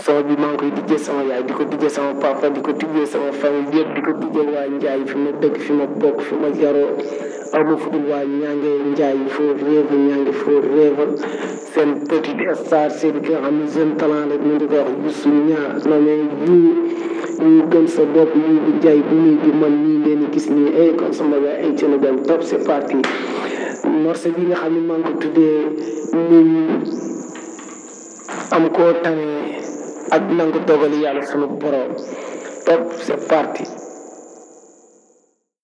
son bi maa ngi koy dijjee sama yaay di ko dijjee sama papa di ko dijjee sama famille bi yëpp di ko dijjee waa Njaay fi ma dëkk fi ma bokk fi ma yaroo aw ma fudul waa ñaange Njaay foo réeval ñaange foo réeval seen petit star seen ki nga xam ne jeune talent la ñu di ko wax Youssou Niang non mais yu yu gëm sa bopp yu bu jaay bu muy bi man nii leen gis nii ay kon sama gars ay ci dem top c'est parti morceau bi nga xam ne maa ngi ko tuddee muñ am koo tane ak nangu dogali yàlla sunu borom top c'est parti